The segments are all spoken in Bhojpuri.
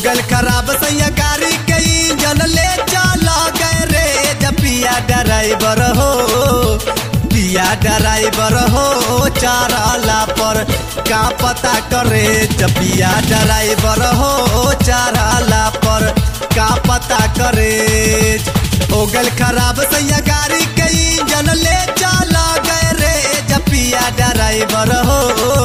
गल खराब सैया गाड़ी के इंजन ले चला गए रे जपिया ड्राइवर हो पिया ड्राइवर हो चाराला पर का पता करे जपिया ड्राइवर हो चाराला पर का पता करे हो गल खराब सैया गाड़ी के इंजन ले चला गए रे जपिया ड्राइवर हो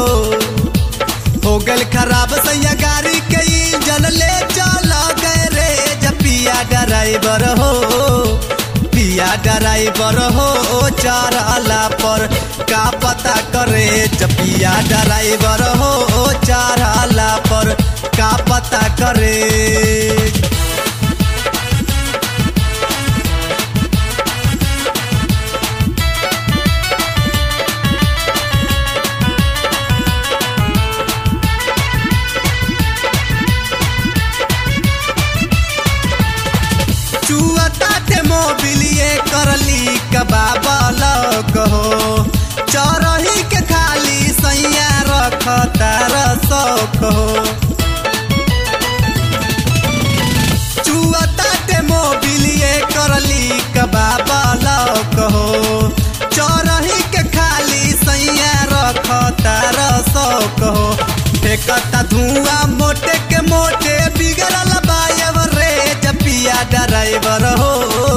हो गल खराब सैया गाड़ी के इंजन ले चला गए रे जपिया ड्राइवर हो पिया ड्राइवर हो चाराला पर का पता करे जपिया ड्राइवर हो चाराला पर का पता करे चुअता मोबिलिए करली कबाबल कहो चरही के खाली सैया रख तार शौक हो चुअता मोबिलिए करली कबाबल कहो चरही के खाली सैया रख तार शौक हो फेंकता धुआं मोटे के मोटे बिगड़ल बायब रे जपिया ड्राइवर हो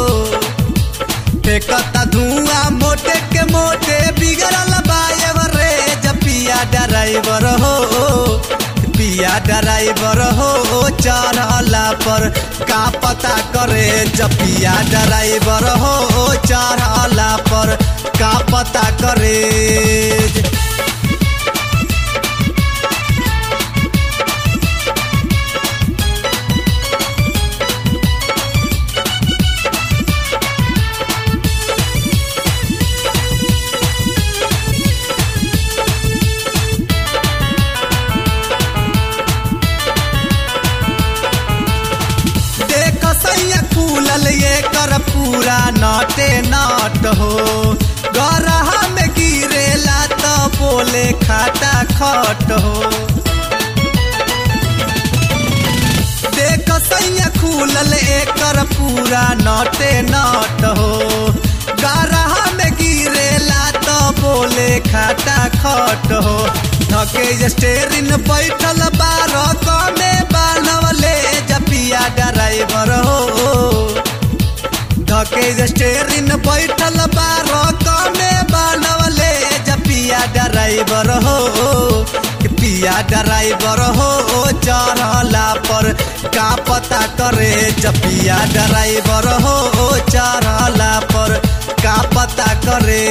फेंकता धुआं मोटे के मोटे बिगड़ल बायब रे जपिया ड्राइवर हो पिया ड्राइवर हो चढ़ला पर का पता करे जपिया ड्राइवर हो चढ़ला पर का पता करे देख सैया खुलल ये कर पूरा नाटे नाट हो गरहा में गिरेला तो बोले खाटा खट हो देख सैया खुलल एकर पूरा नाटे नाट हो गरहा में गिरेला तो बोले खाटा खट हो धके स्टेरिन बैठल बार कमे बानवले जपिया ड्राइवर हो धके स्टेरिन बैठल बार कमे बानवले जपिया ड्राइवर हो पिया ड्राइवर हो चढ़ला पर का पता करे जपिया ड्राइवर हो चढ़ला पर का पता करे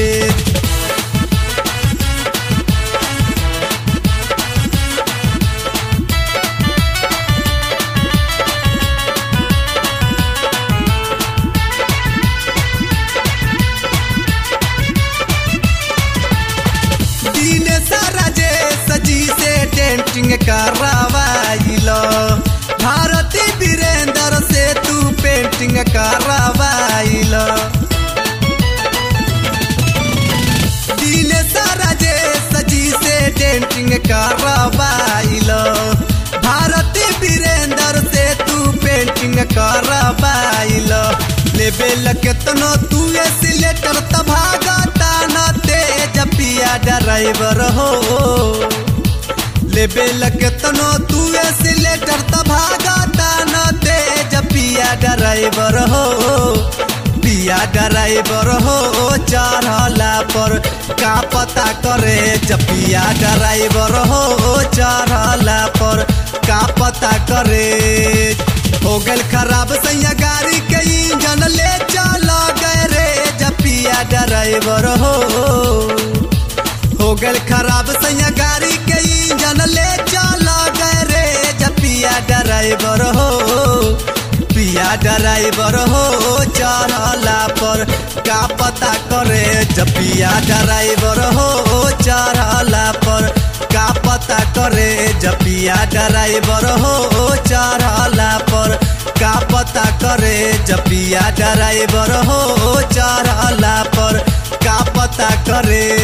दिन सारा जे सजी से टेंटिंग करवाइलो भारती वीरेंद्र से तू पेंटिंग करवाइलो दिन सारा जे सजी से टेंटिंग करवाइलो भारती वीरेंद्र से तू पेंटिंग करवाइलो लेबेल केतनो तू सिलेटर तभागता न तेज पिया ड्राइवर हो लेबेल केतनो तू सिलेटर तभागता न तेज पिया ड्राइवर हो पिया ड्राइवर हो चढ़ला पर का पता करे जपिया ड्राइवर हो चढ़ला पर का पता करे हो गल खराब सैया गाड़ी के इंजन ले चला गए रे जपिया ड्राइवर हो हो गल खराब सैया गाड़ी के इंजन ले चला गए रे जपिया ड्राइवर हो पिया ड्राइवर हो चढ़ला पर का पता करे जपिया ड्राइवर हो चढ़ला पर का पता करे जपिया ड्राइवर हो चढ़ला पर का पता करे जपिया ड्राइवर हो चढ़ला पर का पता करे